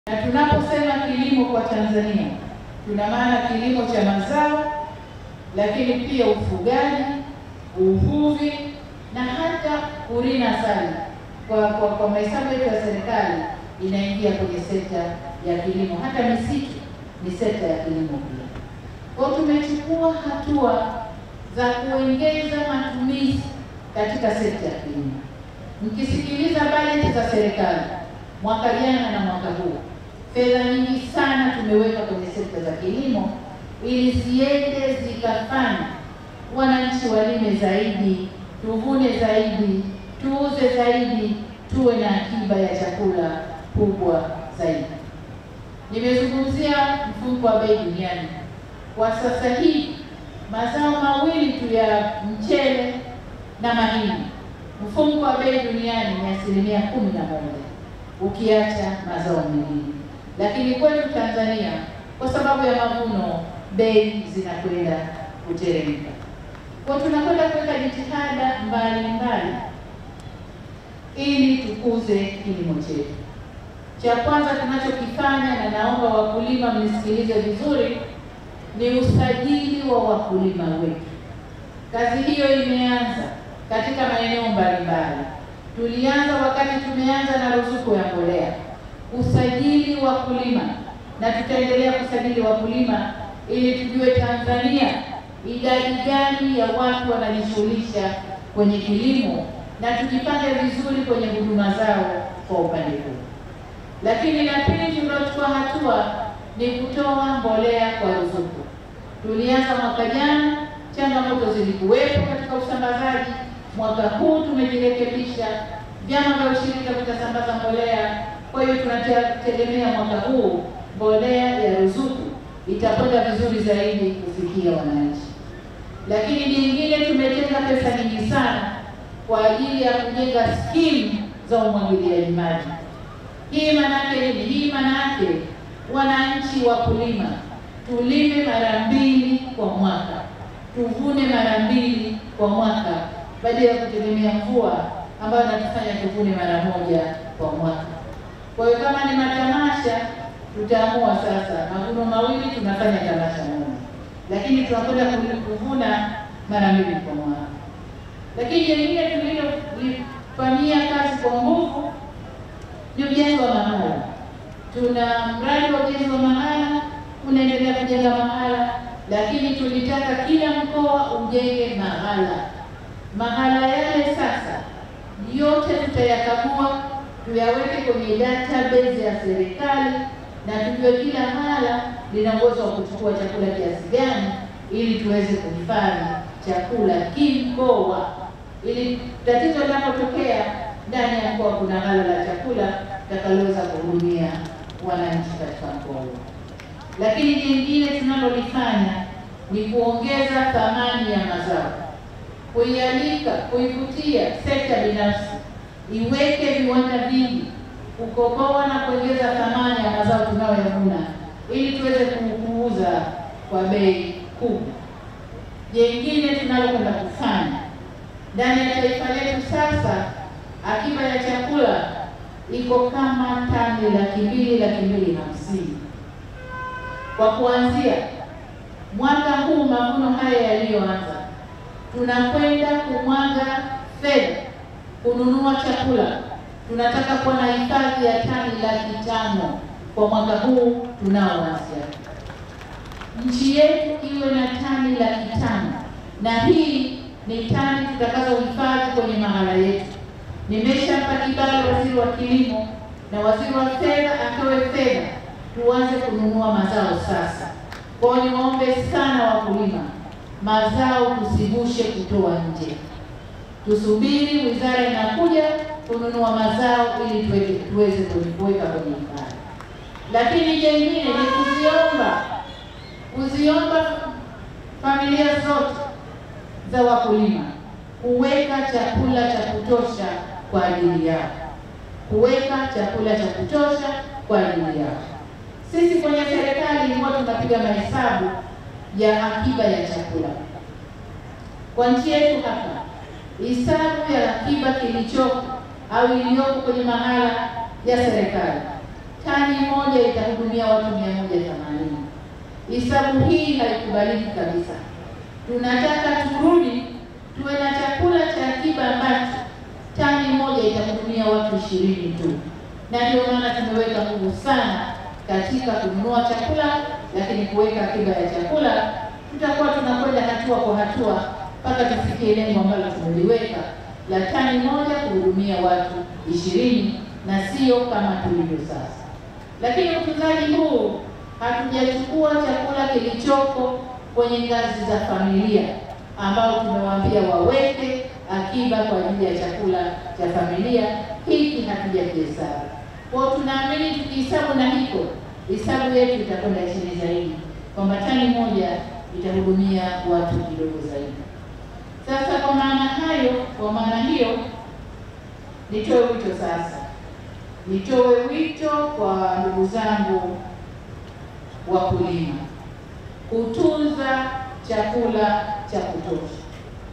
Na tunaposema kilimo kwa Tanzania, tuna maana kilimo cha mazao, lakini pia ufugaji, uvuvi na hata kurina asali. Kwa kwa, kwa mahesabu yetu ya serikali inaingia kwenye sekta ya kilimo. Hata misitu ni sekta ya kilimo pia. Kwa hiyo tumechukua hatua za kuongeza matumizi katika sekta ya kilimo. Mkisikiliza bajeti za serikali mwaka jana na mwaka huu, fedha nyingi sana tumeweka kwenye sekta za kilimo ili ziende zikafanya wananchi walime zaidi, tuvune zaidi, tuuze zaidi, tuwe na akiba ya chakula kubwa zaidi. Nimezungumzia mfumuko wa bei duniani. Kwa sasa hivi mazao mawili tu ya mchele na mahindi, mfumuko wa bei duniani ni asilimia kumi na moja ukiacha mazao mengine, lakini kwetu Tanzania kwa sababu ya mavuno bei zinakwenda kuteremka. Kwa tunakwenda kuweka jitihada mbalimbali ili tukuze kilimo chetu. Cha kwanza tunachokifanya, na naomba wakulima mnisikilize vizuri, ni usajili wa wakulima wetu. Kazi hiyo imeanza katika maeneo mbalimbali. Tulianza wakati tumeanza na ruzuku ya mbolea, usajili wakulima, na tutaendelea kusajili wakulima ili tujue Tanzania idadi gani ya watu wanajishughulisha kwenye kilimo na tujipange vizuri kwenye huduma zao kwa upande huu. Lakini la pili tuliochukua hatua ni kutoa mbolea kwa ruzuku. Tulianza mwaka jana, changamoto zilikuwepo katika usambazaji. Mwaka huu tumejirekebisha, vyama vya ushirika vitasambaza mbolea. Kwa hiyo tunategemea mwaka huu mbolea ya ruzuku itakwenda vizuri zaidi kufikia wananchi. Lakini nyingine, tumetenga pesa nyingi sana kwa ajili ya kujenga skimu za umwagiliaji maji. Hii maanake nini? Hii maanake wananchi wakulima tulime mara mbili kwa mwaka, tuvune mara mbili kwa mwaka, badala ya kutegemea mvua ambayo natufanya tuvune mara moja kwa mwaka. Kwa hiyo kama ni matamasha, tutaamua sasa mavuno mawili, tunafanya tamasha moja, lakini tunakwenda kuvuna mara mbili kwa mwaka. Lakini jengine tulilofanyia kazi kwa nguvu ni ujenzi wa mahala. Tuna mradi wa ujenzi wa mahala unaendelea kujenga mahala, lakini tulitaka kila mkoa ujenge mahala. Mahala yale sasa yote tutayakagua, tuyaweke kwenye database ya serikali na tujue kila mahala lina uwezo wa kuchukua chakula kiasi gani, ili tuweze kuhifadhi chakula kimkoa, ili tatizo linapotokea ndani ya mkoa kuna ghala la chakula takaloweza kuhudumia wananchi katika mkoa huo. Lakini jingine tunalolifanya ni kuongeza thamani ya mazao, kuialika, kuivutia sekta binafsi iweke viwanda vingi, kukoboa na kuongeza thamani ya mazao tunayoyavuna ili tuweze kuuza kwa bei kubwa. Jengine tunalokwenda kufanya ndani ya taifa letu sasa, akiba ya chakula iko kama tani laki mbili laki mbili hamsini kwa kuanzia mwaka huu. Mavuno haya yaliyoanza, tunakwenda kumwaga fedha kununua chakula. Tunataka kuwa na hifadhi ya tani laki tano kwa mwaka huu tunaoanzia. Nchi yetu iwe na tani laki tano na hii ni tani tutakazohifadhi kwenye mahala yetu. Nimeshampa kibali waziri wa kilimo na waziri wa fedha atoe fedha tuanze kununua mazao sasa. Kwa hiyo niwaombe sana wakulima, mazao tusivushe kutoa nje, tusubiri wizara inakuja kununua mazao ili tuweze tuweze kuweka kwenye hifadhi. Lakini jengine ni kuziomba kuziomba familia zote za wakulima kuweka chakula cha kutosha kwa ajili yao, kuweka chakula cha kutosha kwa ajili yao. Sisi kwenye serikali huwa tunapiga mahesabu ya akiba ya chakula kwa nchi yetu hapa. Hesabu ya akiba kilichoko au iliyoko kwenye mahala ya serikali tani moja itahudumia watu mia moja themanini. Hisabu hii haikubaliki kabisa. Tunataka turudi tuwe na chakula cha akiba ambacho tani moja itahudumia watu ishirini tu, na ndio maana tumeweka nguvu sana katika kununua chakula, lakini kuweka akiba ya chakula. Tutakuwa tunakwenda hatua kwa hatua mpaka tufikie lengo ambalo tumeliweka la tani moja kuhudumia watu ishirini na sio kama tulivyo sasa. Lakini utunzaji huu hatujachukua chakula kilichoko kwenye ngazi za familia ambao tumewaambia waweke akiba kwa ajili ya chakula cha familia. Hiki hatujakihesabu kwao, tunaamini tukihesabu na hiko hesabu yetu itakwenda chini zaidi, kwamba tani moja itahudumia watu kidogo zaidi. Sasa kwa maana hayo, kwa maana hiyo, nitoe wito sasa, nitoe wito kwa ndugu zangu wakulima kutunza chakula cha kutosha,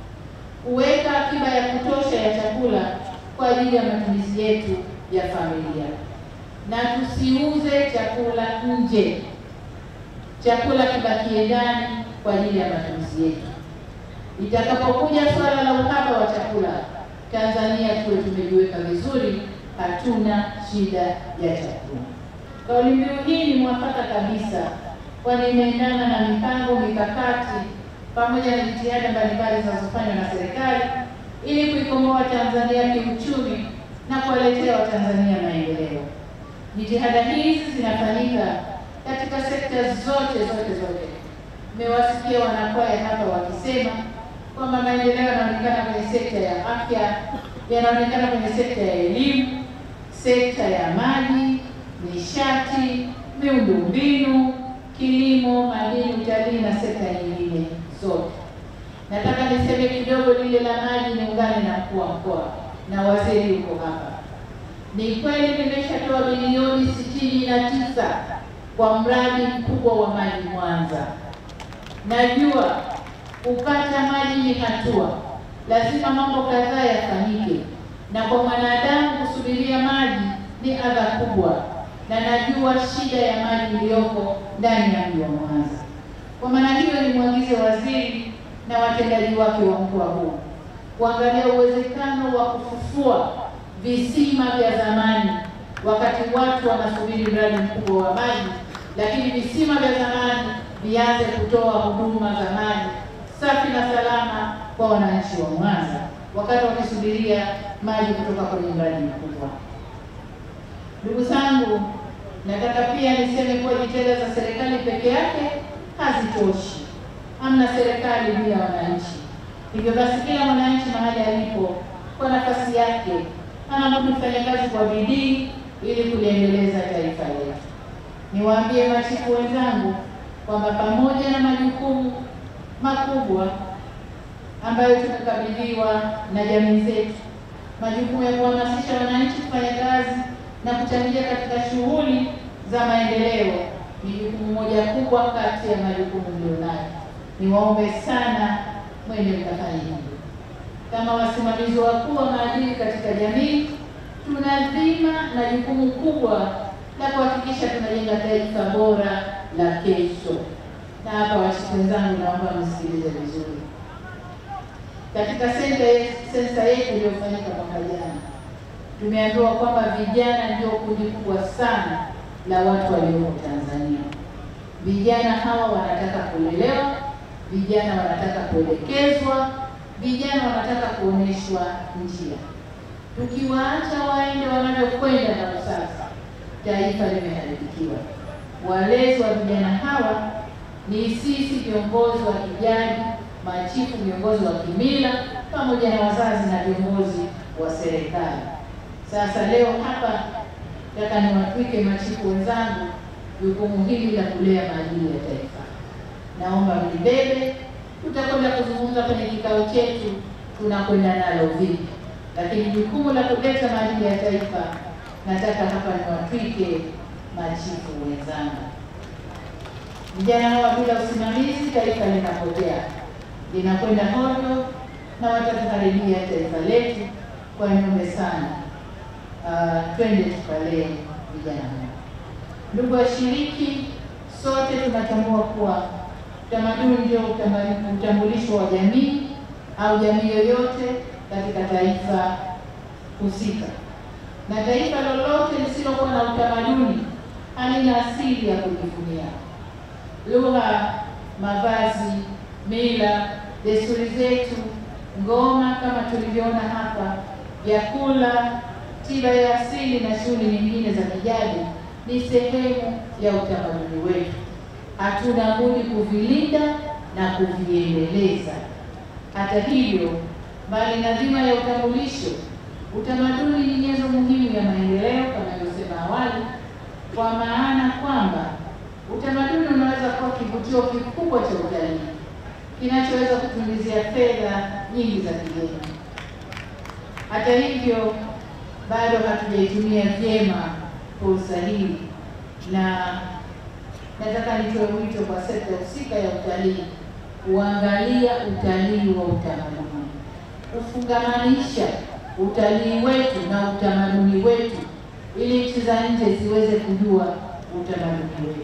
kuweka akiba ya kutosha ya chakula kwa ajili ya matumizi yetu ya familia, na tusiuze chakula nje, chakula kibakie ndani kwa ajili ya matumizi yetu. Itakapokuja swala la uhaba wa chakula, Tanzania tuwe tumejiweka vizuri, hatuna shida ya chakula. Kauli mbiu hii ni mwafaka kabisa, kwani imeendana na mipango mikakati pamoja na jitihada mbalimbali zinazofanywa na serikali ili kuikomboa Tanzania kiuchumi na kuwaletea Watanzania maendeleo. Jitihada hizi zinafanyika katika sekta zote zote zote. Mmewasikia wanakwaya hapa wakisema kwamba maendeleo yanaonekana kwenye sekta ya afya, yanaonekana kwenye sekta ya elimu, sekta ya maji, nishati, miundombinu, kilimo, madini, utalii na sekta nyingine zote. Nataka niseme kidogo lile la maji, niungane na mkuu wa mkoa na waziri yuko hapa. Ni kweli nimeshatoa bilioni sitini na tisa kwa mradi mkubwa wa maji Mwanza. Najua kupata maji ni hatua, lazima mambo kadhaa yafanyike, na kwa mwanadamu kusubiria maji ni adha kubwa, na najua shida ya maji iliyoko ndani ya mji wa Mwanza. Kwa maana hiyo, nimwagize waziri na watendaji wake wa mkoa huu kuangalia uwezekano wa kufufua visima vya zamani, wakati watu wanasubiri mradi mkubwa wa maji, lakini visima vya zamani vianze kutoa huduma za maji safi na salama kwa wananchi wa Mwanza wakati wakisubiria maji kutoka kwenye mradi mkubwa. Ndugu zangu, nataka pia niseme kuwa jitihada za serikali peke yake hazitoshi. Hamna serikali bila wananchi. Hivyo basi, kila mwananchi mahali alipo, kwa nafasi yake, anabudi kufanya kazi kwa bidii ili kuliendeleza taifa letu. Niwaambie machifu wenzangu kwamba pamoja na majukumu makubwa ambayo tumekabidhiwa na jamii zetu, majukumu ya kuhamasisha wananchi kufanya kazi na kuchangia katika shughuli za maendeleo ni jukumu moja kubwa kati ya majukumu mlionayo. Niwaombe sana mwende mkafanya hivyo. Kama wasimamizi wakuu wa maadili katika jamii, tuna dhima na jukumu kubwa la kuhakikisha tunajenga taifa bora la kesho. Na hapa wachifu wenzangu, naomba msikilize vizuri. Katika sensa yetu iliyofanyika mwaka jana, tumeambiwa kwamba vijana ndio kundi kubwa sana la watu walioko Tanzania. Vijana hawa wanataka kulelewa, vijana wanataka kuelekezwa, vijana wanataka kuonyeshwa njia. Tukiwaacha waende wanavyokwenda na sasa, taifa limeharibikiwa. Walezi wa vijana hawa ni sisi viongozi wa kijadi, machifu, viongozi wa kimila, pamoja na wazazi na viongozi wa serikali. Sasa leo hapa nataka niwatwike machifu wenzangu jukumu hili la kulea maadili ya taifa. Naomba mlibebe. Tutakwenda kuzungumza kwenye kikao chetu tunakwenda nalo vipi, lakini jukumu la kuleta maadili ya taifa nataka hapa niwatwike machifu wenzangu. Vijana hawa bila usimamizi, taifa linapotea, linakwenda hovyo na watatuharibia taifa letu. Kwa niombe sana, uh, twende tukalee vijana hawa. Ndugu washiriki, sote tunatambua kuwa utamaduni ndio utambulisho wa jamii au jamii yoyote katika taifa husika, na taifa lolote lisilokuwa na utamaduni halina asili ya kujivunia. Lugha, mavazi, mila, desturi zetu, ngoma kama tulivyoona hapa, vyakula, tiba ya asili na shughuli nyingine za kijadi ni sehemu ya utamaduni wetu. Hatuna budi kuvilinda na kuviendeleza. Hata hivyo, mbali na dhima ya utambulisho, utamaduni ni nyenzo muhimu ya maendeleo kama nilivyosema awali, kwa maana kwamba utamaduni unaweza kuwa kivutio kikubwa cha utalii kinachoweza kutuingizia fedha nyingi za kigeni. Hata hivyo, bado hatujaitumia vyema fursa hii, na nataka nitoe wito kwa sekta husika ya utalii kuangalia utalii wa utamaduni, kufungamanisha utalii wetu na utamaduni wetu, ili nchi za nje ziweze kujua utamaduni wetu.